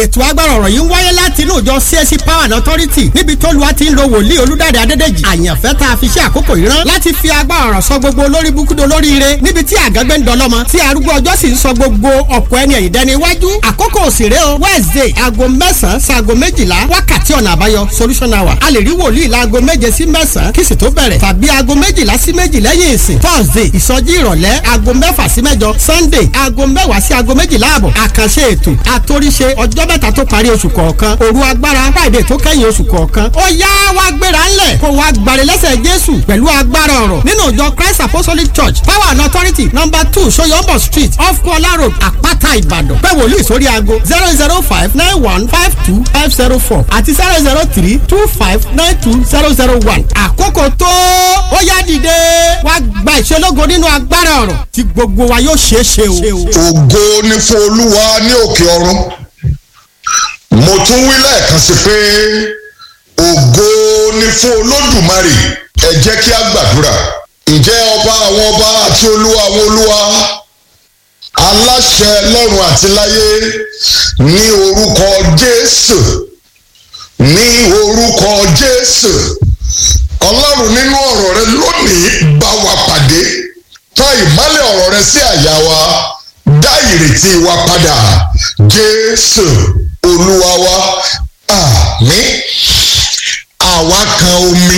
ètò agbára ọ̀rọ̀ yìí ń wáyé láti inú ìjọ CSC Power and Authority níbi tó lu àti ń lo wòlíì olúdáde adédèjì àyànfẹ́ tá a fi ṣe àkókò yìí rán láti fi agbára ọ̀rọ̀ sọ gbogbo olórí búkúdó olóríire níbi tí àgágbé ń dọlọ́mọ tí arúgbó ọjọ́ sì ń sọ gbogbo ọ̀pọ̀ ẹni ẹ̀yìn dẹni iwájú àkókò òsèré o Wednesday aago mẹ́sàn-án sí aago méjìlá wákàtí ọ̀nà àbáyọ solution hour a lè rí wòlíì láago méje sí mẹ́sàn-án kí sì tó bẹ̀rẹ̀ tàbí aago méjìlá sí méjì lẹ́yìn ìsìn Thursday ìsọjí ìrọ̀lẹ́ aago mẹ́fà sí mẹ́jọ Sunday aago mẹ́wàá sí aago méjìlá àbọ̀ àkànṣe ètò àtòríṣe ọjọ́ mẹ́ta tó parí oṣù kọ̀ọ̀kan òru agbára Friday tó kẹ́yìn oṣù kọ̀ọ̀kan ó yá wá gbéra ńlẹ̀ kó wá gbàre lẹ́sẹ̀ Jésù pẹ̀lú agbára ọ̀rọ̀ nínú ìjọ Christ Apostolic Church Power and Authority number two Soyombo Street off Kuala Road Àpáta Ìbàdàn pé wòlíì sórí aago zero zero five nine one five two five zero four àti zero zero three two five nine two zero zero one àkókò tó ó yá dìde wá gba ìṣelógo nínú agbára ọ̀rọ̀ tí gbogbo wa yóò ṣeé ṣe o. ògo ni fún olúwa ní òkè ọ̀run mo tún wí lẹ́ẹ̀kan sí pé ògo ni fún olódùmarè ẹ jẹ́ kí a gbàdúrà ǹjẹ́ ọba àwọn ọba àti olúwa àwọn olúwa aláṣẹ lọ́run àti láyé ní orúkọ jésù ní orúkọ jésù ọlọ́run nínú ọ̀rọ̀ rẹ lónìí bá wa pàdé tọ́ ìmọ́lẹ̀ ọ̀rọ̀ rẹ sí àyà wa dá ìrètí wa padà jésù olúwa wa àmín àwa kan omi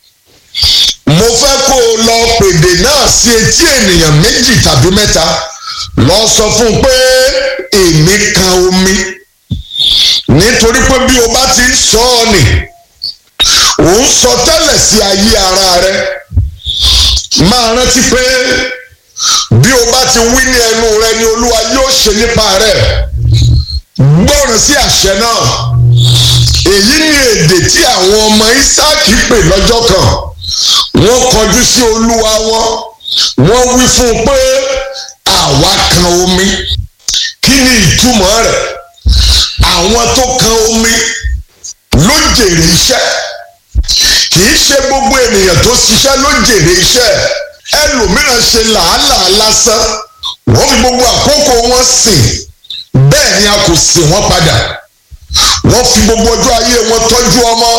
mo fẹ́ kó o lọ pèdè náà sí etí ènìyàn méjì tàbí mẹ́ta lọ sọ fún un pé èmi kan omi nítorí pé bí o bá ti ń sọ ọ́ nì ò ń sọ tẹ́lẹ̀ sí ayé ara rẹ máa rántí pé bí o bá ti wí ní ẹnu rẹ ni olúwa yóò ṣe nípa rẹ gbọ́ràn sí àṣẹ náà èyí ni èdè tí àwọn ọmọ Ísáàkì pè lọ́jọ́ kan wọ́n kọjú sí olúwa wọn wọ́n wí fún un pé àwa kan omi kí ni ìtumọ̀ rẹ̀ àwọn tó kan omi ló jèrè iṣẹ́ kì í ṣe gbogbo ènìyàn tó ṣiṣẹ́ ló jèrè iṣẹ́ ẹlòmíràn ṣe làálàá lásán wọ́n fi gbogbo àkókò wọn sìn bẹ́ẹ̀ ni a kò sìn wọ́n padà wọ́n fi gbogbo ọjọ́ ayé wọn tọ́jú ọmọ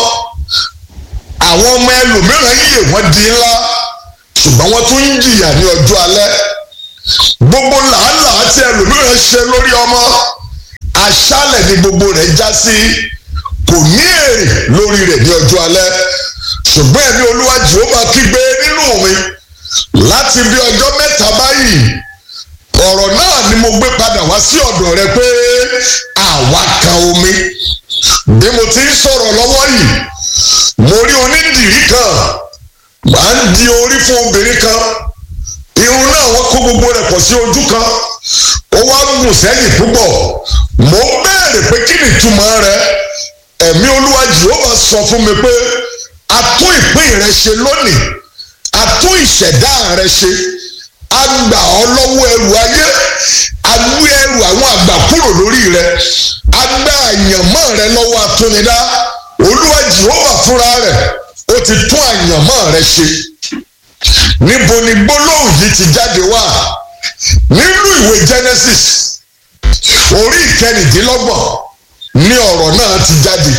àwọn ọmọ ẹlòmíràn yè wọ́n di ńlá ṣùgbọ́n wọ́n tún ń jìyà ní ọjọ́ alẹ́ gbogbo làálàá tí ẹlòmíràn ṣe lórí ọmọ aṣálẹ̀ ni gbogbo rẹ̀ já sí kò ní èrè lórí rẹ̀ ní ọjọ́ alẹ́ ṣùgbọ́n ẹ̀mí olúwa jehova kígbe nínú mi láti bí ọjọ́ mẹ́ta báyìí ọ̀rọ̀ náà ni mo gbé padà wá sí ọ̀dọ̀ rẹ pé àwa kan omi bí mo ti ń sọ̀rọ̀ lọ́wọ́ yìí mo rí onídìrí kan máa ń di orí fún obìnrin kan irun náà wọ́n kó gbogbo rẹ̀ pọ̀ sí ojú kan ó wá gùn sẹ́yìn púpọ̀ mo béèrè pé kí ni ìtumọ̀ rẹ̀ ẹ̀mí olúwa jehova sọ fún mi pé a tún ìpín rẹ ṣe lónìí a tún ìṣẹ̀dá rẹ ṣe a gbà ọ́ lọ́wọ́ ẹrù ayé a gbé ẹrù àwọn àgbà kúrò lórí rẹ a gbà àyànmọ́ rẹ lọ́wọ́ atúnidá olúwa jehova fúnra rẹ̀ ó ti tún àyànmọ́ rẹ ṣe níbo ni gbólóhùn yìí ti jáde wá nínú ìwé genesis orí ìkẹrìndínlọ́gbọ̀n ní ọ̀rọ̀ náà ti jáde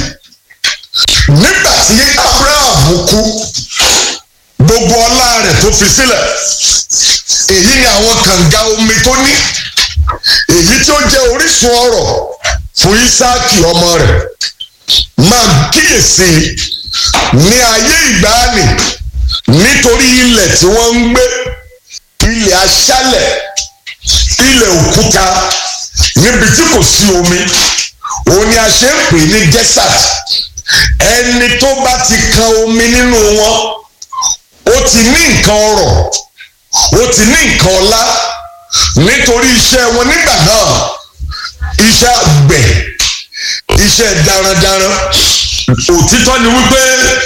nígbà tí abraham kú gbogbo ọlá rẹ̀ tó fi sílẹ̀ èyí ni àwọn kànga omi tó ní èyí tí ó jẹ́ orísun ọrọ̀ fún isaaki ọmọ rẹ̀ máa kíyèsí ní ayé ìgbàanì nítorí ilẹ̀ tí wọ́n ń gbé ilẹ̀ aṣálẹ̀ ilẹ̀ òkúta níbi tí kò sí omi òun ni a ṣe ń pè ní desert ẹni tó bá ti kan omi nínú wọn ó ti ní nǹkan ọrọ̀ ó ti ní nǹkan ọlá nítorí iṣẹ́ wọn nígbà náà iṣẹ́ àgbẹ̀ iṣẹ́ darandaran òtítọ́ ni wípé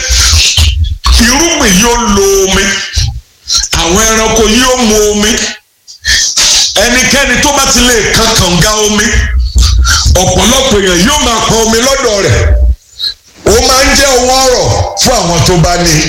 irúgbìn yóò lo omi àwọn ẹranko yóò mu omi ẹnikẹ́ni tó bá ti lè kan kànga omi ọ̀pọ̀lọpọ̀ èèyàn yóò máa pọn omi lọ́dọ̀ rẹ̀ ó máa ń jẹ́ owó ọ̀rọ̀ fún àwọn tó bá ní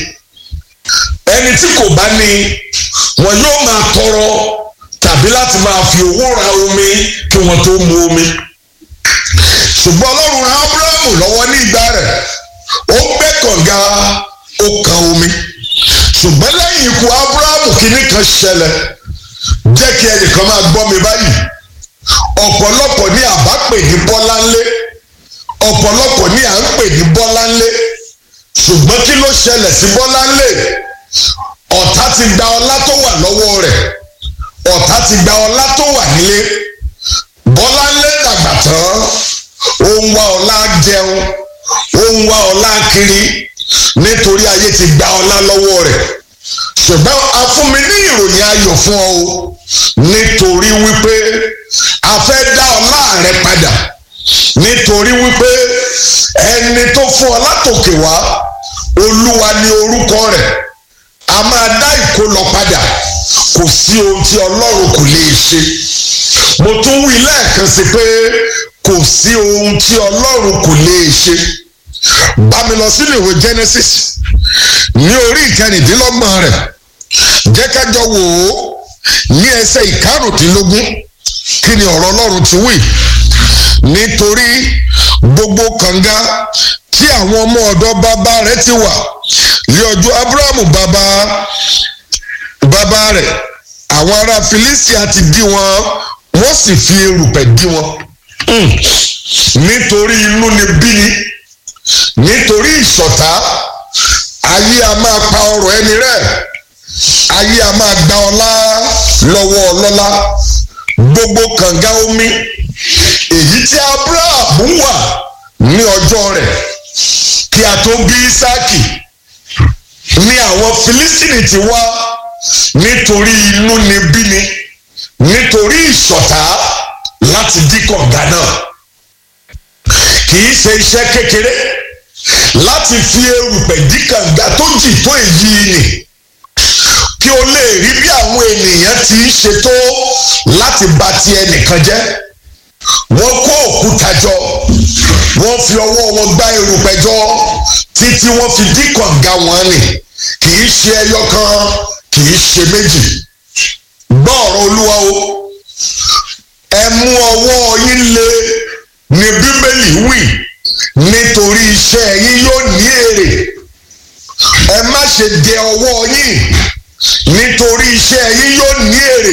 ẹni tí kò bá ní wọn yóò máa tọrọ tàbí láti máa fi owó ra omi kí wọn tó mu omi ṣùgbọ́n ọlọ́run ran abrahamu lọ́wọ́ ní ìgbà rẹ̀ ó gbẹ́ kànga ó kan omi ṣùgbọ́n lẹ́yìn ikú abrahamu kìíní kan ṣẹlẹ̀ jẹ́ kí ẹnìkan máa gbọ́ mi báyìí ọ̀pọ̀lọpọ̀ ní àbá pè ní bọ́láńlé ọ̀pọ̀lọpọ̀ ní à ń pè ní bọ́láńlé ṣùgbọ́n kí ló ṣẹlẹ̀ sí bọ́láńlé ọ̀tá ti gba ọlá tó wà lọ́wọ́ rẹ̀ ọ̀tá ti gba ọlá tó wà nílé bọ́láńlé dàgbà tán ó ń wá ọlá jẹun ó ń wá ọlá kiri nítorí ayé ti gba ọlá lọ́wọ́ rẹ̀ ṣùgbọ́n a fún mi ní ìròyìn ayọ̀ fún ọ o nítorí wípé a fẹ́ dá ọlá rẹ padà nítorí wípé ẹni tó fún ọ látòkè wá olúwa ni orúkọ rẹ̀ a máa dá ìkólọ padà kò sí ohun tí ọlọ́run kò lè ṣe mo tún wí lẹ́ẹ̀kan sí pé kò sí ohun tí ọlọ́run kò lè ṣe bá mi lọ sínú ìwé Genesis ní orí ìkẹrìndínlọ́gbọ̀n rẹ̀ jẹ́ ká jọ wò ó ní ẹsẹ̀ ìkarùndínlógún kí ni ọ̀rọ̀ ọlọ́run ti wí nítorí gbogbo kànga tí àwọn ọmọ ọ̀dọ̀ bàbá rẹ̀ ti wà ní ọjọ́ Abrahamu bàbá bàbá rẹ̀ àwọn ará Filistia ti dí wọn wọ́n sì fi erùpẹ̀ dí wọn nítorí inú ni bí ni nítorí ìṣọ̀tá ayé a máa pa ọrọ̀ ẹni rẹ̀ ayé a máa gba ọlá lọ́wọ́ ọlọ́lá gbogbo kànga omi èyí tí Abraham wà ní ọjọ́ rẹ̀ kí a tó bí Ísáàkì ní àwọn Filistini ti wá nítorí inú ni bí ni nítorí ìṣọ̀tá láti dí kànga náà kì í ṣe iṣẹ́ kékeré láti fi erùpẹ̀ dí kànga tó jì tó èyí nì kí o lè rí bí àwọn ènìyàn ti ń ṣe tó láti bà ti ẹnìkan jẹ́ wọ́n kó òkúta jọ wọ́n fi ọwọ́ wọn gbá erùpẹ̀ jọ títí wọ́n fi dí kànga wọn nì kì í ṣe ẹyọ kan kì í ṣe méjì gbọ́ ọ̀rọ̀ olúwa o ẹ mú ọwọ́ yín lé ní bíbélì wí nítorí iṣẹ́ yín yóò ní èrè ẹ má ṣe dẹ ọwọ́ yín nítorí iṣẹ́ yín yóò ní èrè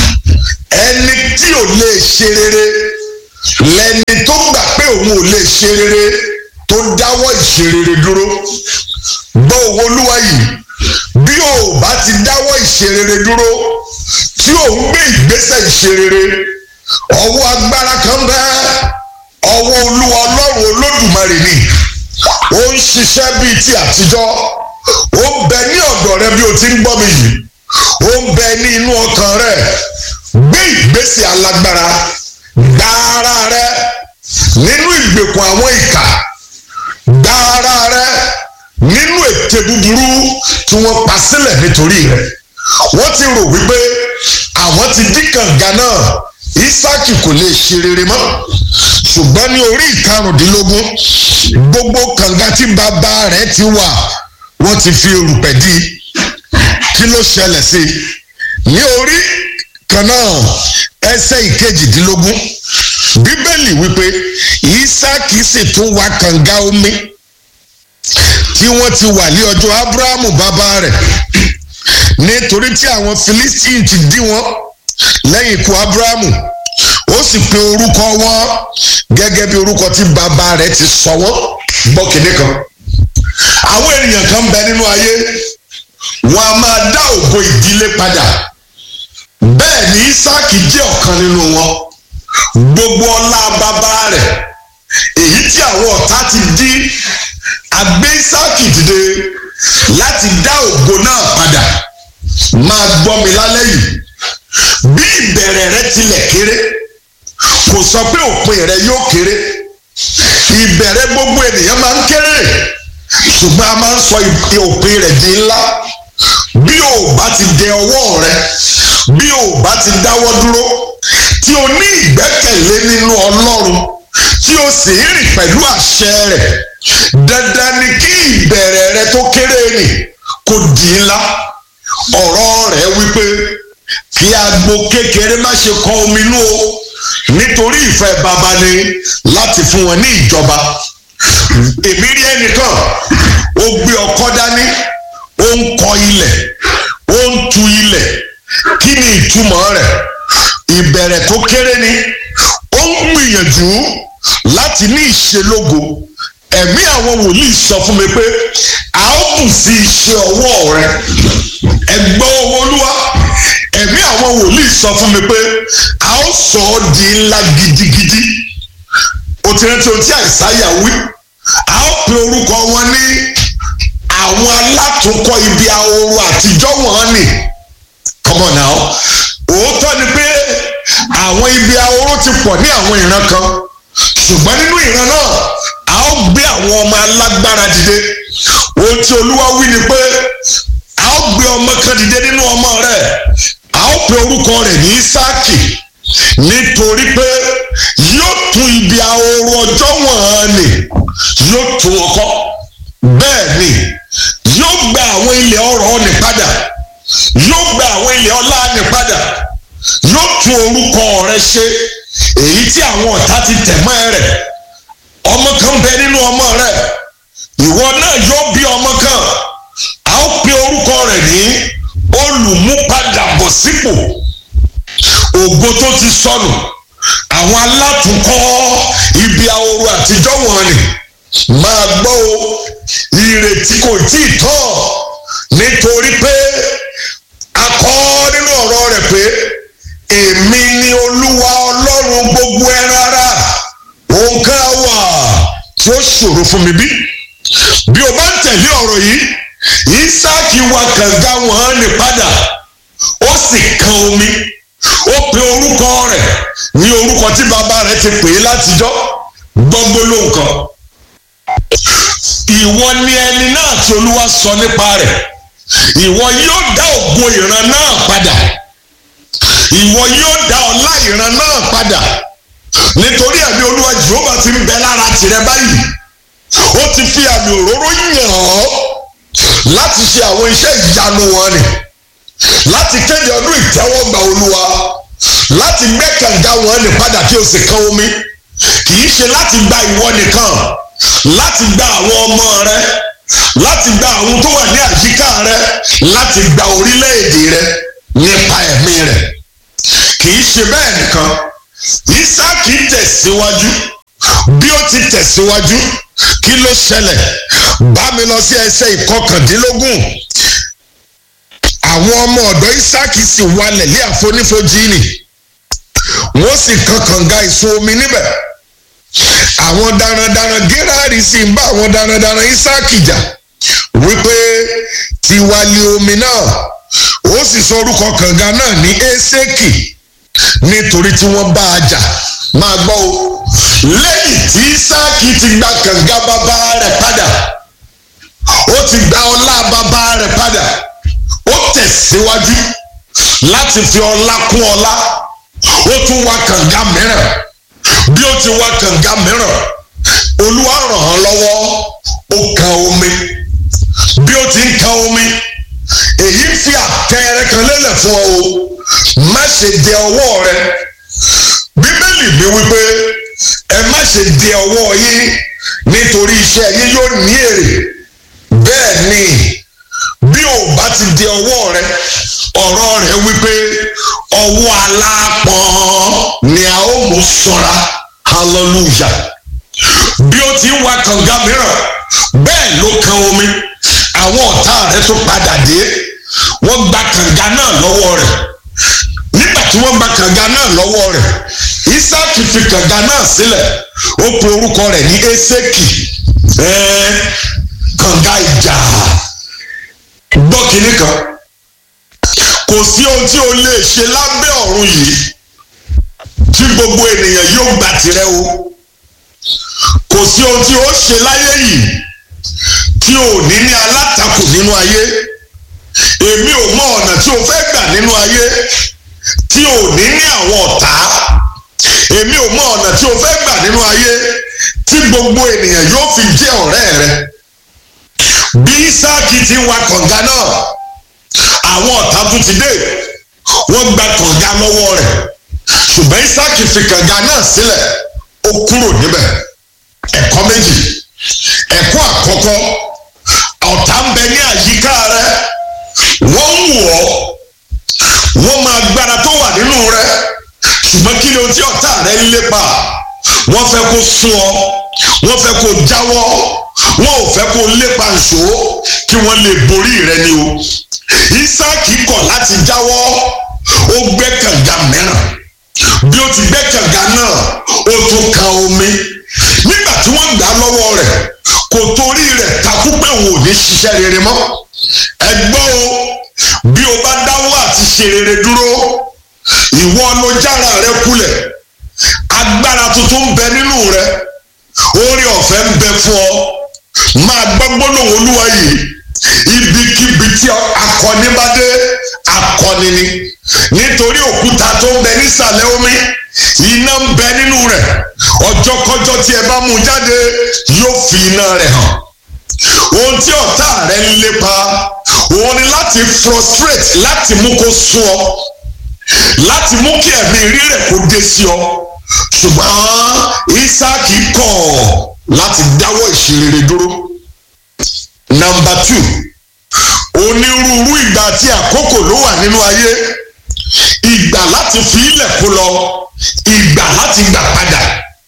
ẹni tí ò lè ṣe rere lẹni tó gbà pé òun ò lè ṣe rere tó dáwọ́ ìṣerere dúró gbọ́ òwò olúwa yìí bí o bá ti dáwọ́ ìṣerere dúró tí ò ń gbé ìgbésẹ̀ ìṣerere ọwọ́ agbára kan bẹ́ẹ̀ ọwọ́ olúwa ọlọ́run olódùmarè ni ó ń ṣiṣẹ́ bíi ti àtijọ́ ó ń bẹ ní ọ̀dọ̀ rẹ bí o ti ń gbọ́ mi yìí ó ń bẹ ní inú ọkàn rẹ gbé ìgbésẹ̀ alágbára gba ara rẹ nínú ìgbèkùn àwọn ìkà gba ara rẹ nínú ète búburú tí wọ́n pa sílẹ̀ nítorí rẹ wọ́n ti rò wípé àwọn ti dí kànga náà Ísáàkì kò lè ṣe rere mọ́ ṣùgbọ́n ní orí ìkarùndínlógún gbogbo kànga tí bàbá rẹ̀ ti wà wọ́n ti fi erùpẹ̀ dí kí ló ṣẹlẹ̀ sí i ní orí kan náà ẹsẹ̀ ìkejìdínlógún bíbélì wípé Ísáàkì sì tún wá kànga omi tí wọ́n ti wà ní ọjọ́ Ábúráhámù bàbá rẹ̀ nítorí tí àwọn Filistin ti dí wọn lẹ́yìn ikú Ábúráhámù ó sì pe orúkọ wọn gẹ́gẹ́ bí orúkọ tí bàbá rẹ̀ ti sọ wọ́n gbọ́ kínní kan àwọn ènìyàn kan bẹ nínú ayé wọn a máa dá ògo ìdílé padà bẹ́ẹ̀ ni Ísáàkì jẹ́ ọ̀kan nínú wọn gbogbo ọlá bàbá rẹ̀ èyí tí àwọn ọ̀tá ti dí àgbé Ísáàkì dìde láti dá ògo náà padà máa gbọ́ mi lálẹ́ yìí bí ìbẹ̀rẹ̀ rẹ tilẹ̀ kéré kò sọ pé òpin rẹ yóò kéré ìbẹ̀rẹ̀ gbogbo ènìyàn máa ń kéré ṣùgbọ́n a máa ń sọ òpin rẹ̀ di ńlá bí o bá ti dẹ ọwọ́ rẹ bí o bá ti dáwọ́ dúró tí o ní ìgbẹ́kẹ̀lé nínú Ọlọ́run tí o sì ń rìn pẹ̀lú àṣẹ rẹ̀ dandan ni kí ìbẹ̀rẹ̀ rẹ tó kéré nì kó di ńlá ọ̀rọ̀ rẹ̀ wípé kí agbo kékeré má ṣe kọ omi inú o nítorí ìfẹ́ baba ni láti fún wọn ní ìjọba èmi rí ẹnìkan ó gbé ọkọ́ dání ó ń kọ ilẹ̀ ó ń tu ilẹ̀ kí ni ìtumọ̀ rẹ̀ ìbẹ̀rẹ̀ tó kéré ni ó ń gbìyànjú láti ní ìṣelógo ẹ̀mí àwọn wòlíì sọ fún mi pé a ó bù sí iṣẹ́ ọwọ́ rẹ ẹgbẹ́ owó olúwa ẹ̀mí àwọn wòlíì sọ fún mi pé a ó sọ ọ́ di ńlá gidigidi o ti rántí ohun tí àìsáyà wí a ó pe orúkọ wọn ní àwọn alátúnkọ ibi ahoro àtijọ́ wọn ni come on now òótọ́ ni pé àwọn ibi ahoro ti pọ̀ ní àwọn ìran kan ṣùgbọ́n nínú ìran náà a ó gbé àwọn ọmọ alágbára dìde ohun tí olúwa wí ni pé a ó gbé ọmọ kan dìde nínú ọmọ rẹ̀ a ó pe orúkọ rẹ̀ ní Ísáàkì nítorí pé yóò tún ibi ahoro ọjọ́ wọ̀n ni yóò tún ọkọ bẹ́ẹ̀ ni yóò gba àwọn ilẹ̀ ọrọ̀ ni padà yóò gba àwọn ilẹ̀ ọlá ni padà yóò tún orúkọ rẹ̀ ṣe èyí tí àwọn ọ̀tá ti tẹ̀ mọ́ ẹ rẹ̀ ọmọ kan bẹ nínú ọmọ rẹ̀ ìwọ náà yóò bí ọmọ kan a ó pe orúkọ rẹ̀ ní olùmúpadàbọ̀sípò ògo tó ti sọnù àwọn alátùnkọ́ ibi ahoro àtijọ́ wọn ni máa gbọ́ o ìrètí kò tí ì tọ́ nítorí pé a kọ nínú ọ̀rọ̀ rẹ̀ pé èmi ni olúwa ọlọ́run gbogbo ẹran ara òun ká wà tí ó ṣòro fún mi bí bí o bá ń tẹ̀lé ọ̀rọ̀ yìí Ísáàkì wa kànga wọn ní padà ó sì kan omi ó pe orúkọ rẹ̀ ní orúkọ tí bàbá rẹ̀ ti pè é látijọ́ gbọ́ngbó ló nǹkan ìwọ ni ẹni náà tí olúwa sọ nípa rẹ̀ ìwọ yóò dá ògo ìran náà padà ìwọ yóò dá ọlá ìran náà padà nítorí ẹ̀mí olúwa jehova ti ń bẹ lára tìrẹ báyìí ó ti fi àmì òróró yàn ọ́ láti ṣe àwọn iṣẹ́ ìyanu wọn ni láti kéde ọdún ìtẹ́wọ́gbà olúwa láti gbẹ́ kànga wọn ni padà kí o sì kan omi kì í ṣe láti gba ìwọ nìkan láti gba àwọn ọmọ rẹ láti gba àwọn tó wà ní àyíká rẹ láti gba orílẹ̀-èdè rẹ nípa ẹ̀mí rẹ kì í ṣe bẹ́ẹ̀ nìkan Ísáàkì tẹ̀síwájú bí ó ti tẹ̀síwájú kí ló ṣẹlẹ̀ bá mi lọ sí ẹsẹ̀ ìkọkàndínlógún àwọn ọmọ ọ̀dọ̀ Ísáàkì sì walẹ̀ lé àfonífojì nì wọ́n sì kan kànga ìsun omi níbẹ̀ àwọn darandaran Gérárì sì ń bá àwọn darandaran Ísáàkì jà wípé tiwa lé omi náà ó sì sọ orúkọ kànga náà ní Ésékì nítorí tí wọ́n bá a jà máa gbọ́ o lẹ́yìn tí Ísáàkì ti gba kànga bàbá rẹ̀ padà ó ti gba ọlá bàbá rẹ̀ padà ó tẹ̀síwájú láti fi ọlá kún ọlá ó tún wá kànga mìíràn bí ó ti wá kànga mìíràn olúwa ràn án lọ́wọ́ ó kan omi bí ó ti ń kan omi èyí fi àpẹẹrẹ kan lélẹ̀ fún ọ o má ṣe dẹ ọwọ́ rẹ bíbélì mi wípé ẹ má ṣe dẹ ọwọ́ yín nítorí iṣẹ́ yín yóò ní èrè bẹ́ẹ̀ ni bí o bá ti dẹ ọwọ́ rẹ ọ̀rọ̀ rẹ wípé ọwọ́ alápọ̀n ni a ó mú ṣọ́ra hallelujah bí o ti ń wa kànga mìíràn bẹ́ẹ̀ ló kan omi àwọn ọ̀tá rẹ tó padà dé wọ́n gba kànga náà lọ́wọ́ rẹ̀ nígbà tí wọ́n gba kànga náà lọ́wọ́ rẹ̀ Ísáàkì fi kànga náà sílẹ̀ ó pe orúkọ rẹ̀ ní Ésékì ẹ̀ẹ́ kànga ìjà gbọ́ kínní kan kò sí ohun tí o lè ṣe lábẹ́ ọ̀run yìí tí gbogbo ènìyàn yóò gbà tirẹ̀ o kò sí ohun tí o ṣe láyé yìí tí o ní ní alátakò nínú ayé èmi ò mọ ọ̀nà tí o fẹ́ gbà nínú ayé tí o ní ní àwọn ọ̀tá èmi ò mọ ọ̀nà tí o fẹ́ gbà nínú ayé tí gbogbo ènìyàn yóò fi jẹ́ ọ̀rẹ́ rẹ bí Ísáàkì ti ń wa kànga náà àwọn ọ̀tá tún ti dé wọ́n gba kànga lọ́wọ́ rẹ̀ ṣùgbọ́n Ísáàkì fi kànga náà sílẹ̀ ó ó kúrò níbẹ̀ ẹ̀kọ́ méjì ẹ̀kọ́ àkọ́kọ́ ọ̀tá ń bẹ ní àyíká rẹ wọ́n ń wọ̀ ọ́ wọ́n máa gbára tó wà nínú rẹ ṣùgbọ́n kí ni ohun tí ọ̀tá rẹ ń lépa wọ́n fẹ́ kó sún ọ wọ́n fẹ́ kó jáwọ́ wọ́n ò fẹ́ kó lépa nṣó kí wọ́n lè borí rẹ ni o Ísáàkì kọ̀ láti jáwọ́ ó gbẹ́ kànga mìíràn bí ó ti gbẹ́ kànga náà ó tún kan omi nígbà tí wọ́n gbà á lọ́wọ́ rẹ̀ kò torí rẹ̀ takú pé òun ò ní ṣiṣẹ́ rere mọ́ ẹ gbọ́ o bí o bá dáwọ́ àti ṣe rere dúró ìwọ ló jára rẹ kulẹ̀ agbára tuntun ń bẹ nínú rẹ orí ọ̀fẹ́ ń bẹ fún ọ máa gbọ́ gbólóhùn olúwa yìí ibikíbi tí akọni bá dé akọni ni nítorí òkúta tó ń bẹ nísàlẹ̀ omi iná ń bẹ nínú rẹ̀ ọjọ́kọ́jọ́ tí ẹ bá mú jáde yóò fi iná rẹ̀ hàn ohun tí ọ̀tá rẹ̀ ń lépa òun ni láti frustrate láti mú kó sún ọ láti mú kí ẹ̀mí rírẹ̀ kó dé sí ọ ṣùgbọ́n Ísáàkì kọ̀ láti dáwọ́ ìṣerere dúró nọ́mbà two onírúurú ìgbà àti àkókò ló wà nínú ayé ìgbà láti fi ilẹ̀ kó lọ ìgbà láti gbà padà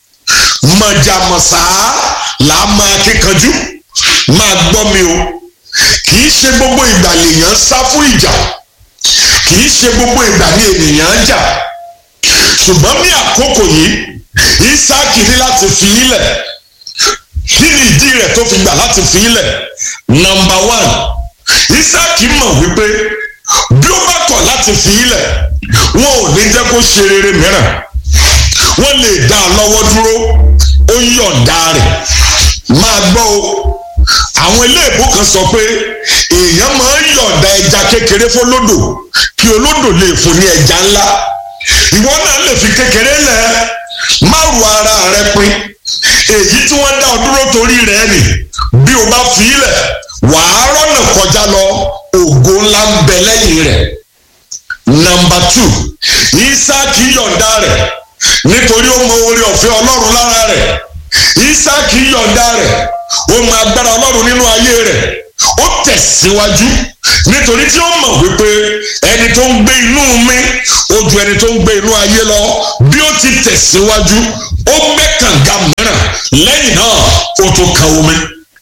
mọ̀jàmọ̀sá là á máa kíkanjú máa gbọ́ mi o kì í ṣe gbogbo ìgbà lèèyàn sá fún ìjà kì í ṣe gbogbo ìgbà ni ènìyàn ń jà ṣùgbọ́n ní àkókò yìí Ísáàkì ní láti fi ilẹ̀ kí ni ìdí rẹ̀ tó fi gbà láti fi ilẹ̀ nọ́mbà one Ísáàkì mọ̀ wípé bí ó bá kọ̀ láti fi ilẹ̀ wọn ò ní jẹ́ kó ṣe rere mìíràn wọ́n lè dá a lọ́wọ́ dúró ó yọ̀ǹda rẹ̀ máa gbọ́ o àwọn iléèbó kan sọ pé èèyàn máa ń yọ̀ǹda ẹja kékeré fọlódò kí olódò lè fún ní ẹja ńlá ìwọ náà lè fi kékeré lẹ̀ má ru ara rẹ pin èyí tí wọ́n dá ọ dúró torí rẹ̀ nì bí o bá fi ilẹ̀ wàá rọ́nà kọjá lọ ògo ńlá ń bẹ lẹ́yìn rẹ̀ nọ́mbà tù Ísáàkì yọ̀ǹda rẹ̀ nítorí ó mọ oore ọ̀fẹ́ ọlọ́run lára rẹ̀ Ísáàkì yọ̀ǹda rẹ̀ ó mọ agbára ọlọ́run nínú ayé rẹ̀ ó tẹ̀síwájú nítorí tí ó mọ̀ wípé ẹni tó ń gbé inú mi ó ju ẹni tó ń gbé inú ayé lọ bí ó ti tẹ̀síwájú ó gbẹ́ kànga mìíràn lẹ́yìn náà ó tún kan omi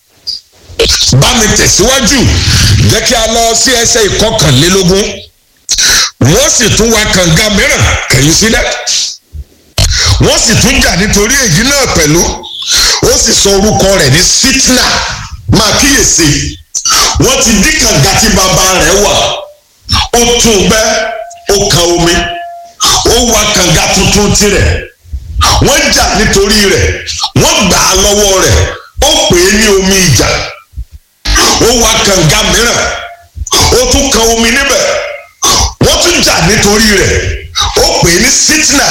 bá mi tẹ̀síwájú jẹ́ kí a lọ sí ẹsẹ̀ ìkọkànlélógún wọ́n sì tún wá kànga mìíràn kẹ̀yìn sílẹ̀ wọ́n sì tún jà nítorí èyí náà pẹ̀lú ó sì sọ orúkọ rẹ̀ ní sitna máa kíyèsí wọ́n ti dí kànga tí bàbá rẹ̀ wà ó tún gbẹ́ ó kan omi ó wá kànga tuntun tirẹ̀ wọ́n jà nítorí rẹ̀ wọ́n gbà á lọ́wọ́ rẹ̀ ó pè é ní omi ìjà ó wá kànga mìíràn ó tún kan omi níbẹ̀ wọ́n tún jà nítorí rẹ̀ ó pè é ní sitna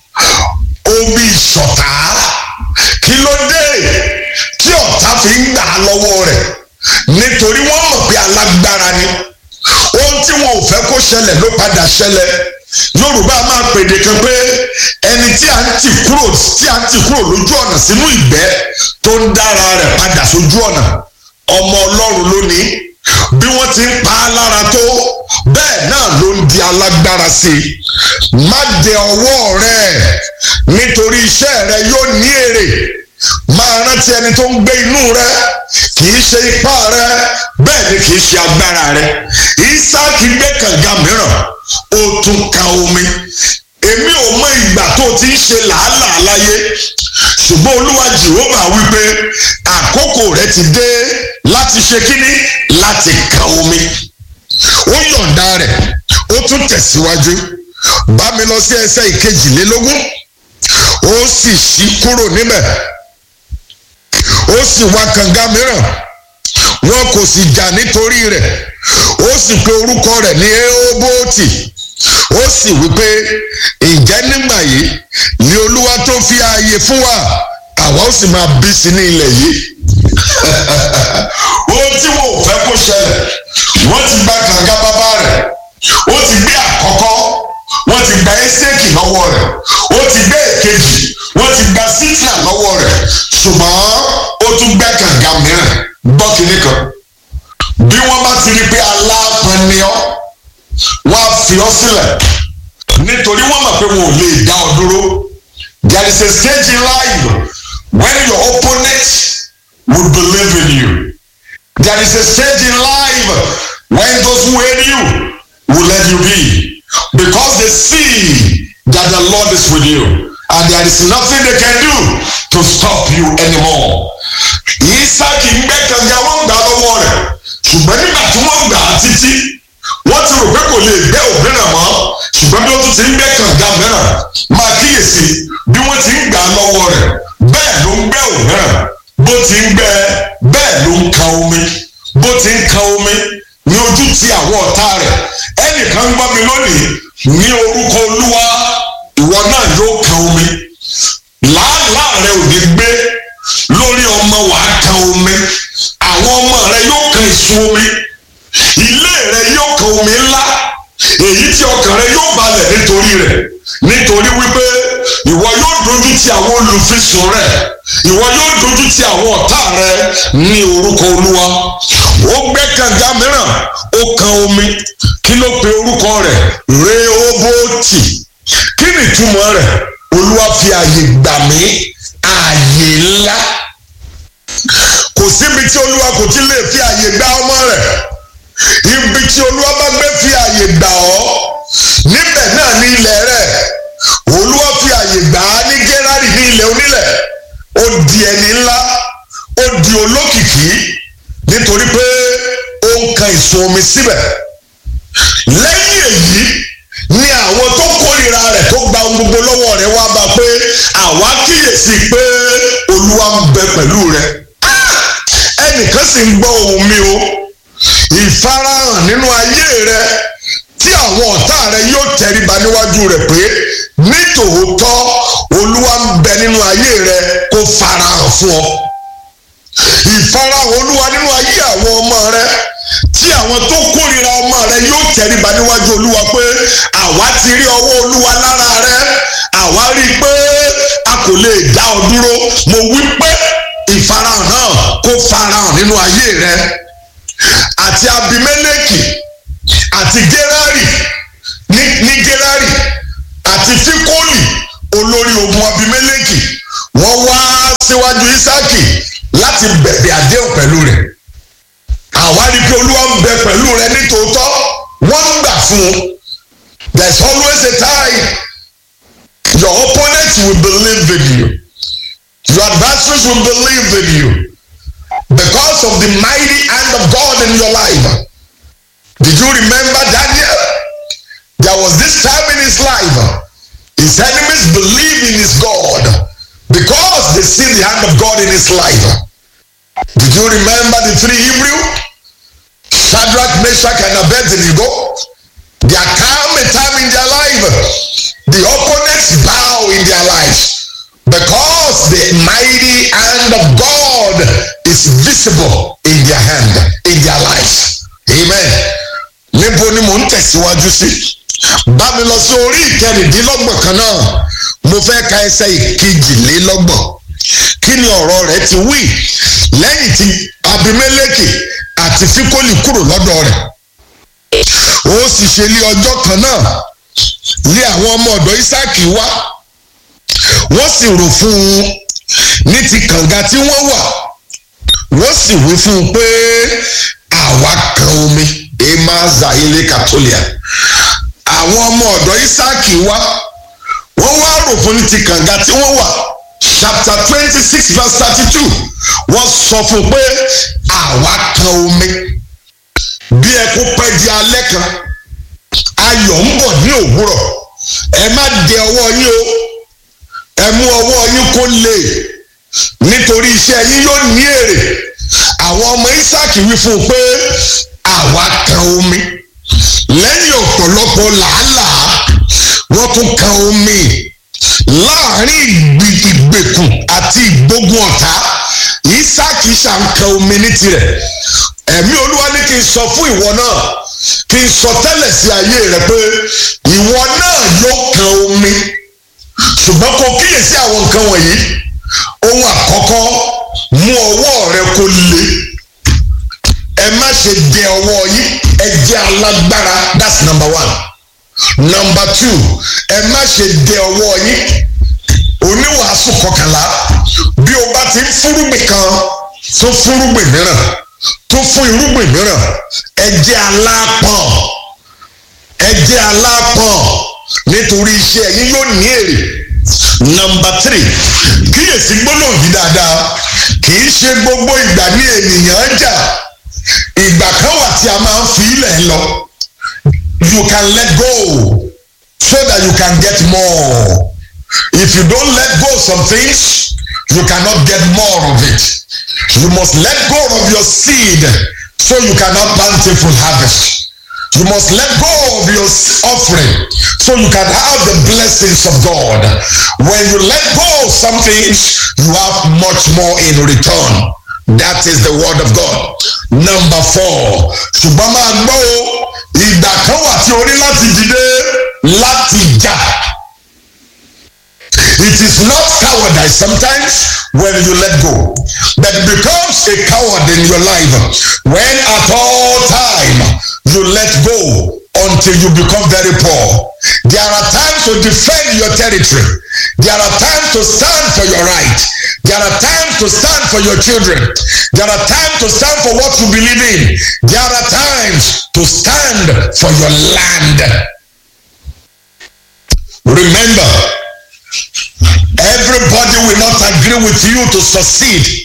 omi ìṣọ̀tá kí ló dé tí ọ̀tá fi ń gbà á lọ́wọ́ rẹ̀ nítorí wọ́n mọ̀ pé alágbára ni ohun tí wọn ò fẹ́ kó ṣẹlẹ̀ ló padà ṣẹlẹ̀ yorùbá máa pèdè kan pé ẹni tí a ń tì kúrò tí a ń tì kúrò lójú ọ̀nà sínú ìgbẹ́ tó ń dára rẹ̀ padà sójú ọ̀nà ọmọ ọlọ́run lónìí bí wọ́n ti ń pa á lára tó bẹ́ẹ̀ náà ló ń di alágbára sí i má dẹ ọwọ́ rẹ nítorí iṣẹ́ rẹ yóò ní èrè máa rántí ẹni tó ń gbé inú rẹ kì í ṣe ipá rẹ bẹ́ẹ̀ ni kì í ṣe agbára rẹ Ísáàkì gbé kànga mìíràn ó tún ka omi èmi ò mọ ìgbà tó ti ń ṣe làálàá láyé ṣùgbọ́n olúwa jehova wípé àkókò rẹ ti dé láti ṣe kíní láti ka omi ó yọ̀ǹda rẹ̀ ó tún tẹ̀síwájú bá mi lọ sí ẹsẹ̀ ìkejìlélógún ó sì ṣí kúrò níbẹ̀ ó sì wá kànga mìíràn wọn kò sì jà nítorí rẹ̀ ó sì pe orúkọ rẹ̀ ní eobóòtì ó sì wípé ǹjẹ́ nígbà yìí ni olúwa tó fi ààyè fún wa àwa ó sì máa bí sí ní ilẹ̀ yìí ohun tí wọn ò fẹ́ kó ṣẹlẹ̀ wọ́n ti gba kànga bàbá rẹ̀ ó ti gbé àkọ́kọ́ wọ́n ti gba ẹ́sẹ̀kì lọ́wọ́ rẹ̀ ó ti gbé èkejì wọ́n ti gba sítìnà lọ́wọ́ rẹ̀ ṣùgbọ́n ó tún gbẹ́ kànga mìíràn gbọ́ kínní kan bí wọ́n bá ti rí pé aláàpọn ni ọ́ wọ́n á fi ọ́ sílẹ̀ nítorí wọ́n mọ̀ pé wọn ò lè dá ọ dúró there is a stage in life when your opponent will believe in you there is a stage in life when those who hate you will let you be because they see that the Lord is with you and there is nothing they can do to stop you anymore. Isaac ń gbẹ́ kànga wọ́n gbà lọ́wọ́ rẹ̀ ṣùgbọ́n nígbà tí wọ́n gbà á títí wọ́n ti rò pé kò lè gbẹ́ òmíràn mọ́ ṣùgbọ́n bí wọ́n tún ti ń gbẹ́ kànga mìíràn máa kíyèsí bí wọ́n ti ń gbà á lọ́wọ́ rẹ̀ bẹ́ẹ̀ ló ń gbẹ́ òmíràn bó ti ń gbẹ́ bẹ́ẹ̀ ló ń kan omi bó ti ń kan omi ní ojú ti àwọn ọ̀tá rẹ̀ ẹnìkan ń gbọ́ mi lónìí ní orúkọ olúwa ìwọ náà yóò kan omi làálàá rẹ ò ní gbé lórí ọmọ wàá kan omi àwọn ọmọ rẹ yóò kan ìsun omi ilé rẹ yóò kan omi ńlá èyí tí ọkàn rẹ yóò balẹ̀ nítorí rẹ̀ nítorí wípé ìwọ yóò dojú ti àwọn olùfisùn rẹ ìwọ yóò dojú ti àwọn ọ̀tá rẹ ní orúkọ olúwa ó gbẹ́ kànga mìíràn ó kan omi kí ló pe orúkọ rẹ̀ rehoboti kí ni ìtumọ̀ rẹ̀ olúwa fi àyè gbà mí àyè ńlá kò síbi tí olúwa kò ti lè fi àyè gba ọmọ rẹ̀ ibi tí olúwa bá gbé fi àyè gbà ọ́ níbẹ̀ náà ní ilẹ̀ rẹ̀ olúwa fi àyè gbà á ní gẹ́rárì ní ilẹ̀ onílẹ̀ ó di ẹni ńlá ó di olókìkí nítorí pé ó ń kan ìsun omi síbẹ̀ lẹ́yìn èyí ni àwọn tó kórìíra rẹ̀ tó gba ohun gbogbo lọ́wọ́ rẹ̀ wá bá pé àwa kíyèsí pé olúwa ń bẹ pẹ̀lú rẹ̀ ẹnìkan sì ń gbọ́ ohùn mi o ìfarahàn nínú ayé rẹ tí àwọn ọ̀tá rẹ yóò tẹríba níwájú rẹ pé nítòótọ́ olúwa ń bẹ nínú ayé rẹ kó farahàn fún ọ ìfarahàn olúwa nínú ayé àwọn ọmọ rẹ tí àwọn tó kórìíra ọmọ rẹ yóò tẹríba níwájú olúwa pé àwa ti rí ọwọ́ olúwa lára rẹ àwa rí i pé a kò lè dá ọ dúró mo wí pé ìfarahàn náà kó farahàn nínú ayé rẹ àti abimeleki àti gerari ní ní gerari àti fikoli olórí ogun abimeleki wọ́n wá síwájú isaki láti bẹ̀bẹ̀ àdéhùn pẹ̀lú rẹ̀ àwa rí i pé olúwa ń bẹ pẹ̀lú rẹ nítòótọ́ wọ́n ń gbà fún un there is always a time your opponent will believe in you your adversaries will believe in you because of the mighty hand of God in your life. Did you remember Daniel? There was this time in his life, his enemies believe in his God because they see the hand of God in his life. Did you remember the three Hebrew? Shadrach, Meshach, and Abednego? There come a time in their life, the opponents bow in their lives because the mighty hand of God is visible in their hand, in their lives. Amen. Níbo ni mò ń tẹ̀síwájú sí? Bá mi lọ sí orí ìkẹrìndínlọ́gbọ̀n kan náà. Mo fẹ́ ka ẹsẹ̀ ìkejìlélọ́gbọ̀n. Kí ni ọ̀rọ̀ rẹ̀ ti wí? Lẹ́yìn tí Abimeleki àti Fikoli kúrò lọ́dọ̀ rẹ̀. Ó sì ṣe lé ọjọ́ kan náà. Lé àwọn ọmọ ọ̀dọ̀ Ísáàkì wá wọ́n sì rò fún un ní ti kànga tí wọ́n wà wọ́n sì wí fún un pé àwa kan omi emaza ilé katolia àwọn ọmọ ọ̀dọ̀ isaki wá wọ́n wá rò fún ní ti kànga tí wọ́n wà chapter twenty six verse thirty two wọ́n sọ fún un pé àwa kan omi bí ẹkún pẹ́ di alẹ́ kan ayọ̀ ń bọ̀ ní òwúrọ̀ ẹ má dẹ ọwọ́ yín o ẹ mú ọwọ́ yín kó lè nítorí iṣẹ́ yín yóò ní èrè àwọn ọmọ Isaac wí fún un pé àwa kan omi lẹ́yìn ọ̀pọ̀lọpọ̀ làálàá wọ́n tún kan omi láàrin ìgbèkùn àti ìgbógun ọ̀tá Isaac ṣàǹkan omi ní tirẹ̀ ẹ̀mí olúwa ní kí n sọ fún ìwọ náà kí n sọ tẹ́lẹ̀ sí ayé rẹ pé ìwọ náà yóò kan omi ṣùgbọ́n kò kíyèsí àwọn nǹkan wọ̀nyí ohun àkọ́kọ́ mú ọwọ́ rẹ kó le ẹ má ṣe dẹ ọwọ́ yín ẹ jẹ́ alágbára that's number one number two ẹ má ṣe dẹ ọwọ́ yín oníwàásù kọkànlá bí o bá ti ń fúrúgbìn kan tó fúrúgbìn mìíràn tó fún irúgbìn mìíràn ẹ jẹ́ alápọ̀n ẹ jẹ́ alápọ̀n nítorí iṣẹ́ yín yóò ní èrè nọmba tírì kíyèsí gbólóhùn yìí dáadáa kì í ṣe gbogbo ìgbà ní ènìyàn jà ìgbà kan wà tí a máa ń fi ilẹ̀ lọ you can let go so that you can get more if you don't let go some things you cannot get more of it you must let go of your seed so you cannot plentiful harvest. You must let go of your offering so you can have the blessings of God. When you let go of some things, you have much more in return. That is the word of God. Number four. ṣùgbọ́n máa gbọ́ o ìgbà kan wà tí o ní láti dìde láti jà. It is not cowardice sometimes when you let go, but it becomes a coward in your life when at all time you let go until you become very poor. There are times to defend your territory. There are times to stand for your right. There are times to stand for your children. There are times to stand for what you believe in. There are times to stand for your land. Remember, everybody will not agree with you to succeed.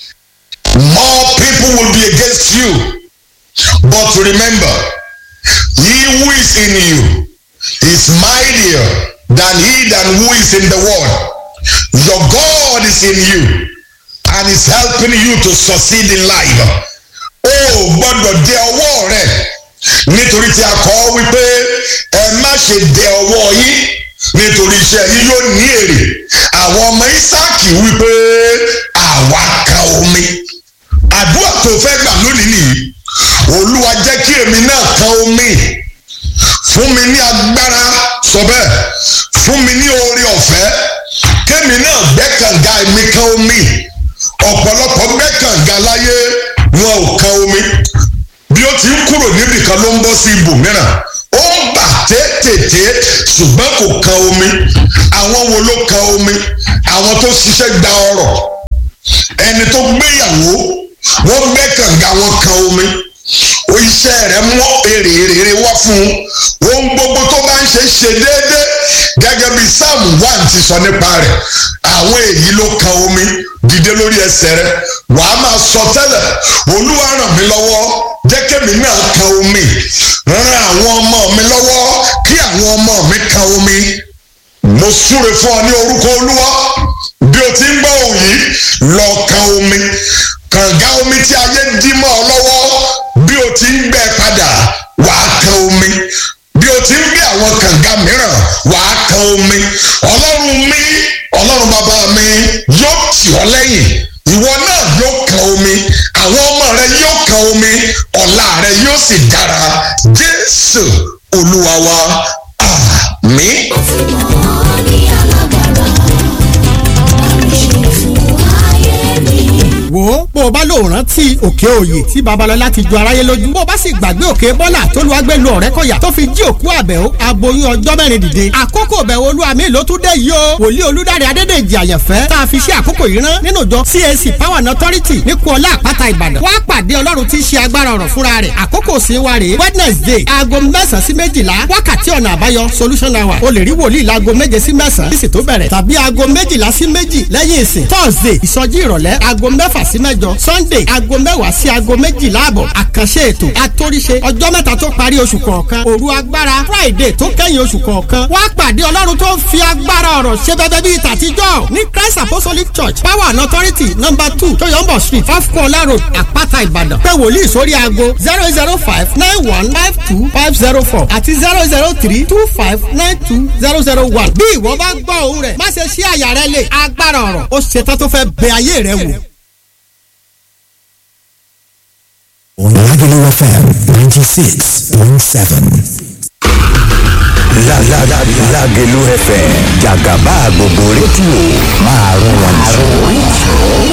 More people will be against you. But remember, he who is in you is mightier than he than who is in the world. Your God is in you and is helping you to succeed in life. O gbọ́dọ̀ dẹ ọwọ́ rẹ nítorí tí a kọ́ wípé ẹ má ṣe dẹ ọwọ́ yín nítorí iṣẹ́ yín yóò ní èrè. Àwọn ọmọ Ísáàkì wípé àwa kan omi. Àdúrà tó fẹ́ gbà lónìí nìyí olúwa jẹ́ kí èmi náà kan omi fún mi ní agbára sọ bẹ́ẹ̀ fún mi ní oore ọ̀fẹ́ kémi náà gbẹ́kànga èmi kan omi ọ̀pọ̀lọpọ̀ gbẹ́kànga láyé wọn ò kan omi bí ó ti ń kúrò níbì kan ló ń bọ́ sí ibòmíràn ó ń bà tètè ṣùgbọ́n kò kan omi àwọn wo ló kan omi àwọn tó ṣiṣẹ́ gba ọrọ̀ ẹni tó gbéyàwó wọ́n gbẹ́ kànga wọn kan omi o iṣẹ́ rẹ̀ mú èrè rere wá fún un ohun gbogbo tó bá ń ṣe ṣe déédéé gẹ́gẹ́ bí sáàmù one ti sọ nípa rẹ̀ àwọn èyí ló kan omi dìde lórí ẹsẹ̀ rẹ̀ wàá máa sọ tẹ́lẹ̀ olúwa ràn mí lọ́wọ́ jẹ́ kémi náà kan omi ran àwọn ọmọ mi lọ́wọ́ kí àwọn ọmọ mi kan omi mo súre fún ọ ní orúkọ olúwa bí o ti ń gbọ́ òun yìí lọ kan omi kànga omi tí ayé dí mọ́ ọ lọ́wọ́ bí o ti ń gbẹ padà wàá kan omi bí o ti ń gbé àwọn kànga mìíràn wàá kan omi ọlọ́run mi ọlọ́run bàbá mi yóò tì ọ́ lẹ́yìn ìwọ náà yóò kan omi àwọn ọmọ rẹ yóò kan omi ọ̀la rẹ yóò sì dára jésù olúwa wa àmín. wo bó o bá lò rántí òkè òye tí babalọlá ti ju aráyé lójú bó o bá sì gbàgbé òkè bọ́là tó lu agbélu ọ̀rẹ́ kọ̀yà tó fi jí òkú àbẹ̀wò aboyún ọjọ́ mẹ́rin dìde àkókò bẹ̀wò olúwa mi ló tún dé yìí o wòlíì olúdáre adédèjì àyànfẹ́ tá a fi ṣe àkókò yìí rán nínú ìjọ CAC power and authority ní kuọlá àpáta ìbàdàn wá pàdé ọlọ́run tí í ṣe agbára ọ̀rọ̀ fúnra rẹ̀ àkókò sí wa rèé wednesday aago mẹ́sàn-án sí méjìlá wákàtí ọ̀nà àbáyọ solution hour o lè rí wòlíì láago méje sí mẹ́sàn-án sísì tó bẹ̀rẹ̀ tàbí aago méjìlá sí méjì lẹ́yìn ìsìn thursday ìsọjí ìrọ̀lẹ́ aago mẹ́fà sí mẹ́jọ sunday aago mẹ́wàá sí aago méjìlá àbọ̀ àkànṣe ètò àtòríṣe ọjọ́ mẹ́ta tó parí oṣù kọ̀ọ̀kan òru agbára friday tó kẹ́yìn oṣù kọ̀ọ̀kan wá pàdé ọlọ́run tó ń fi agbára ọ̀rọ̀ ṣe bẹ́bẹ́ bíi tàtijọ́ ní christ apostolic church power and authority number two toyombo street fafkola road àpáta ìbàdàn pé wòlíì sórí aago zero zero five nine one five two five zero four àti zero zero three two five nine two zero zero one bí ìwọ bá gbọ́ òun rẹ̀ má ṣe ṣí àyà rẹ lè agbára ọ̀rọ̀ ó ṣetán tó fẹ́ bẹ ayé rẹ wò. on Agulu FM 96.7. Lágẹ̀lú FM jàgàbá gbogbo rédíò máa rún wọn jù.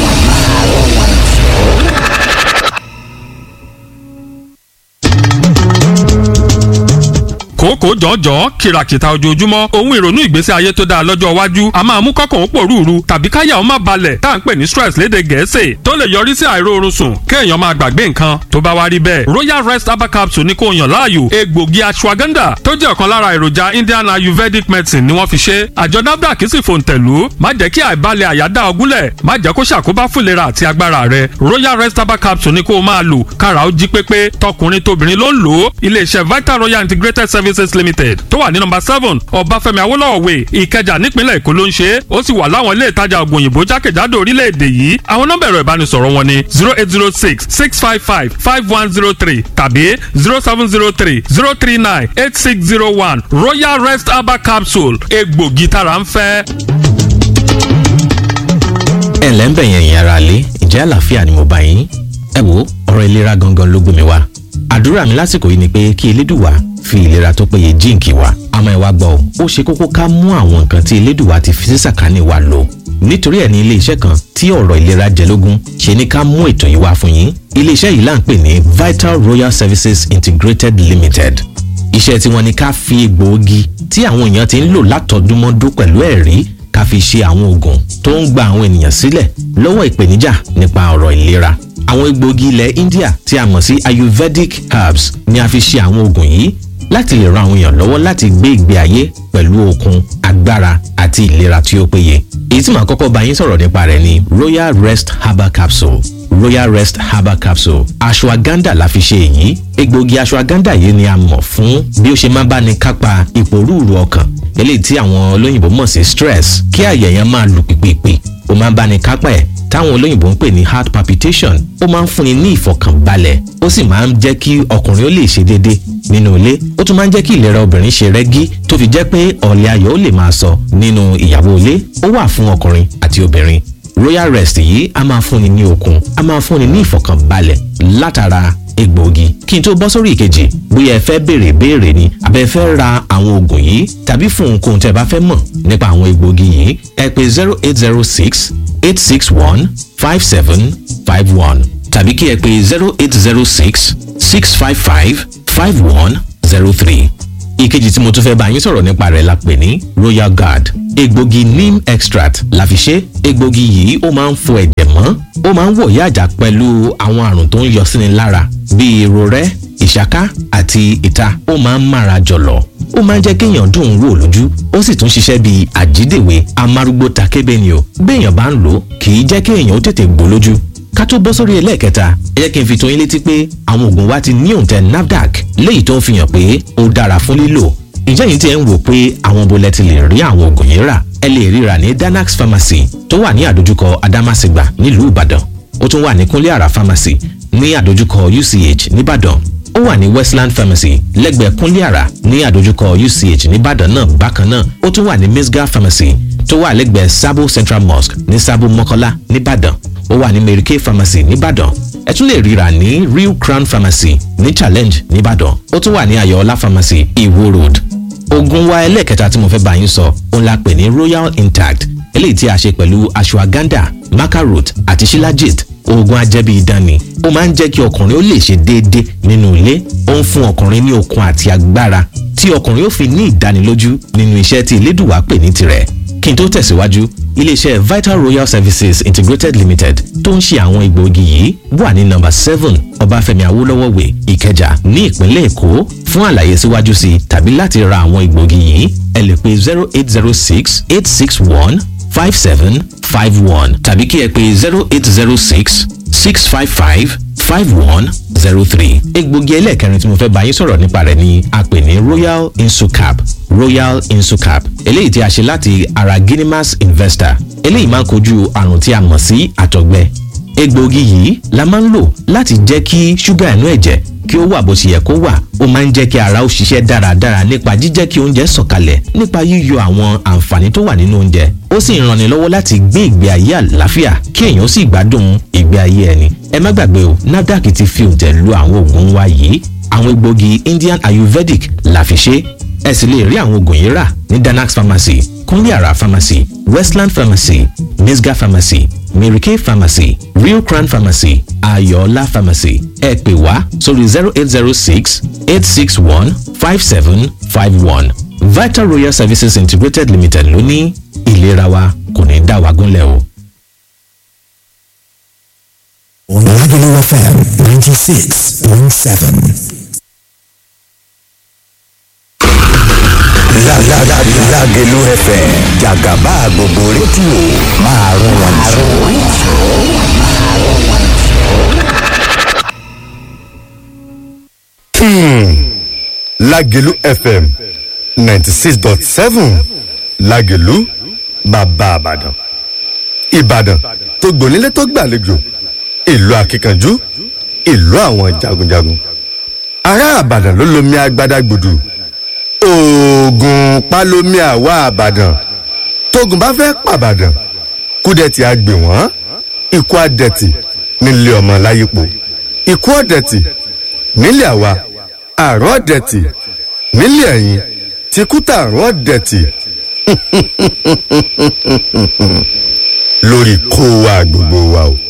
kòókò jọ̀ọ́jọ́ kìràkìtà ojoojúmọ́ ohun ìrònú ìgbésí ayé tó dáa lọ́jọ́ iwájú a máa mú kọ́kàn ó pòrúurú tàbí káyà ó má balẹ̀ tá à ń pè ní stress léde gẹ̀ẹ́sì tó lè yọrí sí àìróorun sùn kéèyàn máa gbàgbé nǹkan tó bá wá rí bẹ́ẹ̀ royal rest herbal capsule ní kò yàn láàyò egbògi ashwagandha tó jẹ́ ọ̀kan lára èròjà indian ayurvedic medicine ni wọ́n fi ṣe àjọ nafdac sì fòǹtẹ̀lú má jẹ́ kí àìbalẹ̀ àyà dá ọ gúnlẹ̀ má jẹ́ kó ṣàkóbá fún ìlera àti agbára rẹ royal rest herbal capsule ní kó o máa lò kára ó jí pépé tọkùnrin tóbìnrin ló ń lò ó iléeṣẹ́ vital royal integrated services limited tó wà ní nọ́mbà seven ọbáfẹ́mi awólọ́wọ̀ way ìkẹjà nípínlẹ̀ èkó ló ń ṣe é ó sì wà láwọn ilé ìtajà ògùn òyìnbó jákèjádò orílẹ̀-èdè yìí àwọn nọ́mbà ẹ̀rọ ìbánisọ̀rọ̀ wọn ni zero eight zero six six five five five one zero three tàbí zero seven zero three zero three nine eight six zero one royal rest herbal capsule egbògi tára ń fẹ́. ẹ ǹlẹ́ ń bẹ̀yẹn ìyẹn ara lé ìjẹ́ àlàáfíà ni mo bá yín ẹ wo ọ̀rọ̀ ìlera gangan ló gbé mi wá àdúrà mi lásìkò yìí ni pé kí elédùwà fi ìlera tó péye jíǹkì wa àmọ́ ẹ wá gbọ́ ó ṣe kókó ká mú àwọn nǹkan tí elédùwà ti fi sísàkánì wa lò nítorí ẹ̀ ní iléeṣẹ́ kan tí ọ̀rọ̀ ìlera jẹ lógún ṣe ní ká mú ètò yìí wá fún yín iléeṣẹ́ yìí là ń pè ní Vital Royal Services Integrated Limited iṣẹ́ tí wọ́n ní ká fi egbòogi tí àwọn èèyàn ti ń lò látọdúnmọ́dún pẹ̀lú ẹ̀rí ká fi ṣe àwọn oògùn tó ń gba àwọn ènìyàn sílẹ̀ lọ́wọ́ ìpèníjà nípa ọ̀rọ̀ ìlera àwọn egbòogi ilẹ̀ India tí a mọ̀ sí Ayurvedic herbs ni a fi ṣe àwọn oògùn yìí láti lè ran àwọn èèyàn lọ́wọ́ láti gbé ìgbé ayé pẹ̀lú okun agbára àti ìlera tí ó péye èyí tí màá kọ́kọ́ bá yín sọ̀rọ̀ nípa rẹ̀ ni Royal Rest Herbal Capsule Royal Rest Herbal Capsule ashwagandha la fi ṣe èyí egbòogi ashwagandha yìí ni a mọ̀ fún bí ó ṣe máa bá ní kápá ìpòrúurú ọkàn eléyìí tí àwọn olóyìnbó mọ̀ sí stress kí àyà yẹn máa lù pìpìpì ó máa ń bá ní kápá ẹ̀ táwọn olóyìnbó ń pè ní heart palpitation ó máa ń fúnni ní ìfọ̀kànbalẹ̀ ó sì máa ń jẹ́ kí ọkùnrin ó lè ṣe déédé nínú ilé ó tún máa ń jẹ́ kí ìlera obìnrin ṣe rẹ́gí tó fi jẹ́ pé ọ̀lẹ́ ayọ̀ ó lè máa sọ nínú ìyàwó ilé ó wà fún ọkùnrin àti obìnrin royal rest yìí a máa fúnni ní okun a máa fúnni ní ìfọ̀kànbalẹ̀ látara egbòogi kí n tó bọ́ sórí ìkejì bóyá ẹ fẹ́ béèrè béèrè ni àbẹ fẹ́ ra àwọn oògùn yìí tàbí fún ohunkóhun tẹ́ bá fẹ́ mọ̀ nípa àwọn egbòogi yìí ẹ pè zero eight zero six eight six one five seven five one tàbí kí ẹ pè zero eight zero six six five five five one zero three ìkejì tí mo tún fẹ́ bá yín sọ̀rọ̀ nípa rẹ̀ la pè ní royal guard egbògi neem extract la fi ṣe egbògi yìí ó máa ń fọ ẹ̀jẹ̀ mọ́ ó máa ń wọ̀yá àjà pẹ̀lú àwọn àrùn tó ń yọ síni lára bíi irorẹ́ ìṣáká àti ìta ó máa ń mára jọ̀lọ̀ ó máa ń jẹ́ kéèyàn dùn ún wò lójú ó sì tún ṣiṣẹ́ bíi àjídèwé amárúgbó takébé ni o béèyàn bá ń lò ó kì í jẹ́ kéèyàn ó tètè gbó lójú ká tó bọ́ sórí ẹlẹ́ẹ̀kẹta ẹ jẹ́ kí n fi tó yín létí pé àwọn oògùn wa ti ní òǹtẹ̀ NAFDAC léyìí tó ń fi hàn pé ó dára fún lílò ǹjẹ́ yìí tí ẹ ń wò pé àwọn bolẹ̀ ti lè rí àwọn oògùn yìí rà ẹ lè ríra ní Danax Pharmacy tó wà ní àdójúkọ Adamasingba nílùú Ìbàdàn ó tún wà ní Kúnlé Àrà Pharmacy ní àdójúkọ UCH nìbàdàn ó wà ní Westland Pharmacy lẹ́gbẹ̀ẹ́ Kúnlé Àrà ní àdójúkọ UCH nìbàdàn náà bákan náà ó tún wà ní Misga Pharmacy tó wà lẹ́gbẹ̀ẹ́ Sabo Central Mosque ní Sabo Mọ́kọ́lá nìbàdàn ó wà ní Mary Kay Pharmacy nìbàdàn ẹ tún lè ríra ní Real Crown Pharmacy ní Challenge nìbàdàn ó tún wà ní Ayọ̀ọ́lá Pharmacy Iwo Road oògùn wa ẹlẹ́ẹ̀kẹta tí mo fẹ́ bá yín sọ òun la pè ní Royal Intact eléyìí tí a ṣe pẹ̀lú ashwagandha macarot àti shilajit oògùn ajẹ́bí idán ni ó máa ń jẹ́ kí ọkùnrin ó lè ṣe déédé nínú ilé ó ń fún ọkùnrin ní okun àti agbára tí ọkùnrin ó fi ní ìdánilójú nínú iṣẹ́ tí elédùwà pè ní tirẹ̀ kí n tó tẹ̀síwájú iléeṣẹ́ Vital Royal Services Integrated Limited tó ń ṣe àwọn egbòogi yìí wà ní nọ́mbà seven Ọbáfẹ́mi Awólọ́wọ̀ way Ìkẹjà ní ìpínlẹ̀ Èkó fún àlàyé síwájú sí i tàbí láti ra àwọn egbòogi yìí ẹ lè pe zero eight zero six eight six one five seven five one tàbí kí ẹ pe zero eight zero six six five five five one zero three. egbògi ẹlẹ́ẹ̀kẹrin tí mo fẹ́ bá yín sọ̀rọ̀ nípa rẹ̀ ni a pè ní royal insucap royal insucap eléyìí tí a ṣe láti ara guinemas investor eléyìí máa ń kojú àrùn tí a mọ̀ sí àtọ̀gbẹ egbògi yìí la máa ń lò láti jẹ́ kí ṣúgà inú ẹ̀jẹ̀ kí ó wà bó ṣe yẹ kó wà ó máa ń jẹ́ kí ara ó ṣiṣẹ́ dáradára nípa jíjẹ́ kí oúnjẹ sọ̀kalẹ̀ nípa yíyọ àwọn àǹfààní tó wà nínú oúnjẹ ó sì ń ranni lọ́wọ́ láti gbé ìgbé ayé àlàáfíà kí èèyàn sì gbádùn ìgbé ayé ẹni ẹ má gbàgbé o NAFDAC ti fi òǹtẹ̀ lu àwọn oògùn wa yìí àwọn egbògi Indian Ayurvedic la fi ṣe ẹ sì lè rí àwọn oògùn yìí rà ní danax pharmacy kúnlé àrà pharmacy westland pharmacy misga pharmacy mary kay pharmacy real crown pharmacy ayọ̀ọ́lá pharmacy ẹ pè wá sórí zero eight zero six eight six one five seven five one vital royal services integrated limited ló ní ìlera wa kò ní dá wa gúnlẹ̀ o. Lagelu FM 96.7. Lagelu FM jàgàbá gbogbo rédíò máa rún wọn Lágelú FM ninety six dot seven Lágelú bàbá Ìbàdàn. Ìbàdàn tó gbònílé tó gbàlejò ìlú akíkanjú ìlú àwọn jagunjagun. Ará Ìbàdàn ló lomi agbada gbòdù. Oògùn pálómi àwa Ìbàdàn. Tógun bá fẹ́ pàbàdàn. Kúdẹ̀tì á gbè wọ́n. Ikú àdẹ̀tì nílé ọmọ láyípo. Ikú ọ̀dẹ̀tì nílé àwa àrùn ọ̀dẹ̀tì nílé ẹ̀yìn tí kúta àrùn ọ̀dẹ̀tì lórí kó wa gbogbo wa o.